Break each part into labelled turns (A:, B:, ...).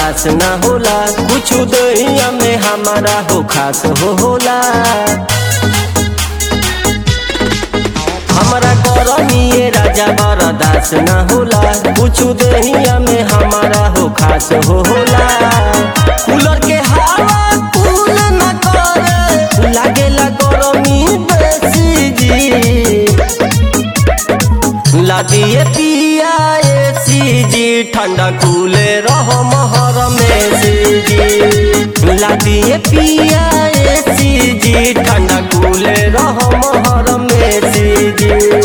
A: बर्दाश्त ना होला कुछ दहिया में हमारा हो खास हो होला हमारा करनिए राजा बर्दाश्त ना होला कुछ दहिया में हमारा हो खास हो होला कूलर के हवा कूल न करे लागेला गरमी बेसी जी लादिए पिया एसी जी ठंडा कूले रहो महर में से जी लादिए पिया एसी जी ठंडा कूले रहो महर में से जी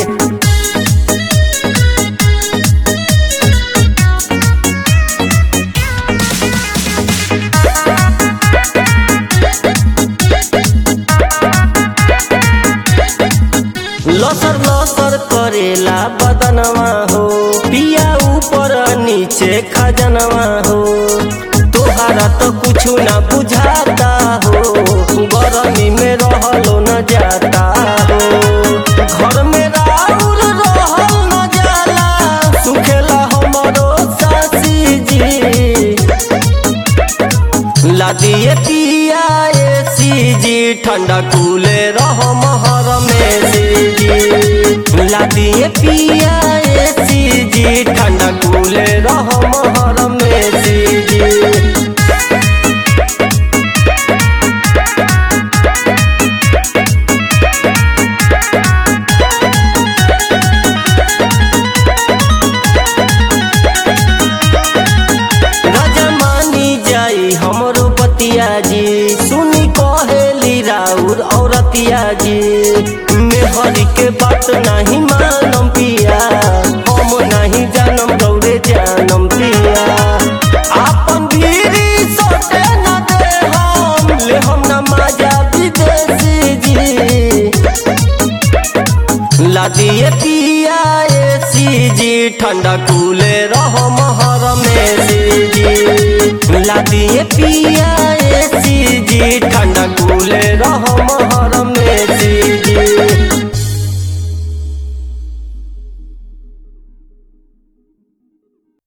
A: लसर लसर करेला बदनवा हो पिया ऊपर नीचे खजनवा हो तोहारा तो कुछ ना बुझाता हो गरमी में रहलो न जाता हो घर में राउर रहल न जाला सुखेला हमरो सासी जी लादिए पिया एसी जी ठंडा कूले रहो महर में से जी लादिए पिया एसी जी ठंडा कूले रहो महर में से जी राजा मानी जाई हमरो बतिया जी सुनी कहेली राउर औरतिया जी मेहरी के बात नहीं मानम पिया हम नहीं जानम गौरे जानम पिया आपन भीरी सोटे न दे हम ले हम न माजा विदेशी जी लादिए पिया एसी जी ठंडा कूले